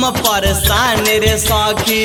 हम परेशान रे सखी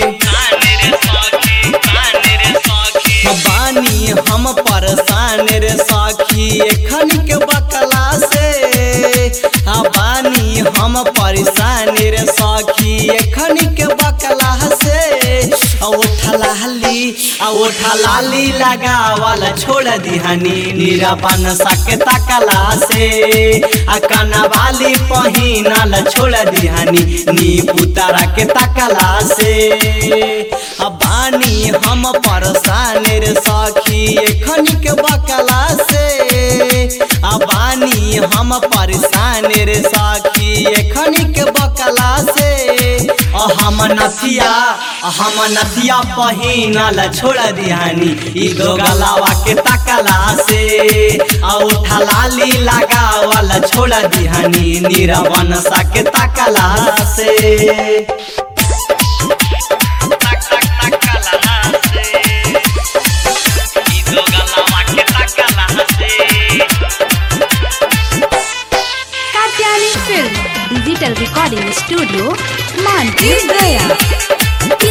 बानी हम परेशान रे सखी एखन के बकला से आ बानी हम परेशान रे सखी एखन के बकला से आ उठलाली आ उठलाली लगावल छोड़ दिहनी निरापन सके तकला से आ कनवाली पहिनल छोड़ दिहनी नी पुतारा के तकला से आ बानी हम परेशान रे सखी एखन के बकला से आ बानी हम परेशान रे सखी एखन के बकला से आ हम नथिया आ हम नथिया पहिनल छोड़ दिहानी ई दो गलावा के तकला से आ उठलाली लगावल छोड़ दिहानी निरवन सा के तकला से Katyayani film digital recording studio Manpur Gaya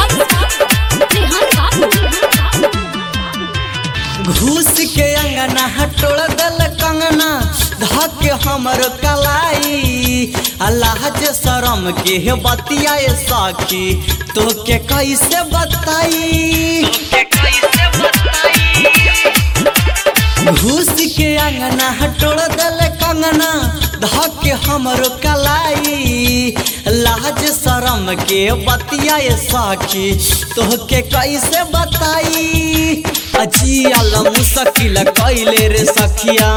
घूस के अंगना हटोड़ दल कंगना धके हमर कलाई अल्लाह जे शरम के हे बतियाए सखी तो के कैसे बताई घूस के अंगना हटोड़ दल कंगना धके हमर कलाई लाज शरम के बतियाए सखी तोहके कैसे बताई अजियल मुश्किल कैले रे सखिया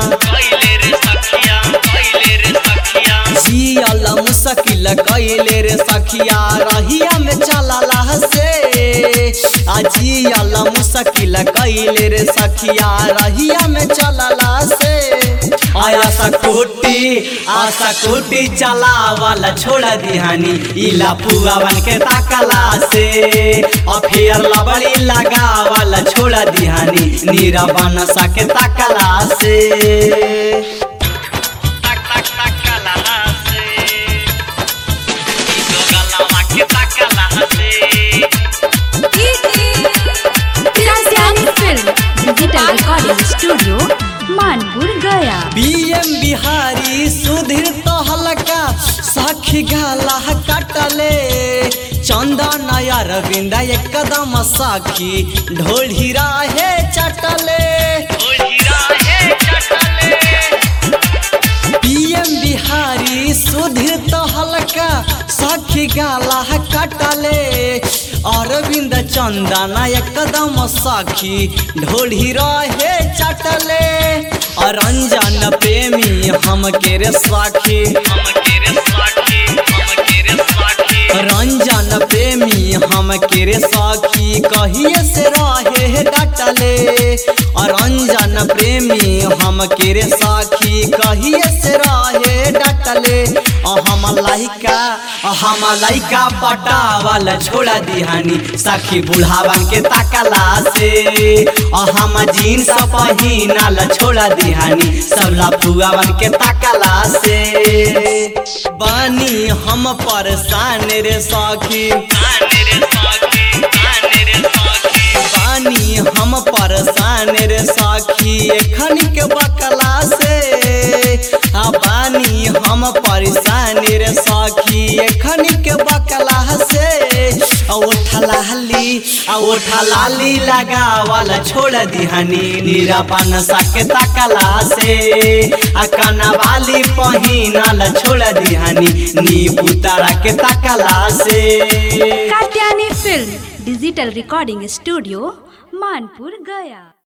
जियल मुश्किल कैले रे सखिया रहिया में चलला से अजियल मुश्किल कैले रे सखिया रहिया में चलला से आया सकुटी आशा कुटी चलावल छोड़ दिहानी इला पुआवन के ताकला से और फिर लबड़ी लगावल छोड़ दिहानी नीरवन सा के ताकला से Katyayani film digital recording studio Manpur Gaya BM Bihari Sudhir तो हल्का साखी गाला कटले चंदा नया रविंदा एकदम साखी ढोल हीरा है चटले बीएम बिहारी सुधीर तो हल्का साखी गाला कटले अरविंद चंदना एकदम साखी ढोल हीरा है चटले अरंजन प्रेमी हम के रे साखी रंजन प्रेमी हम के रे साखी कहिए से रहे डटले रंजन प्रेमी हम के रे साखी कहिए से रहे डटले हम लाइका हम लाइका पटावल छोड़ दिहानी सखी बुढ़ावन के ताकला से हम जीन्स पहिनल छोड़ दिहानी सब लफुआवन के ताकला से बानी हम परेशान रे सखी बानी हम परेशान रे सखी एखन के बकला से आ बानी हम परेशान रे सखी एखन के बकला से आ उठलाली आ उठलाली लगावल छोड़ दिहनी निरपन सके तकला से आ कनवाली पहिनल छोड़ दिहनी नी पुतारा के तकला से Katyayani film digital recording studio Manpur गया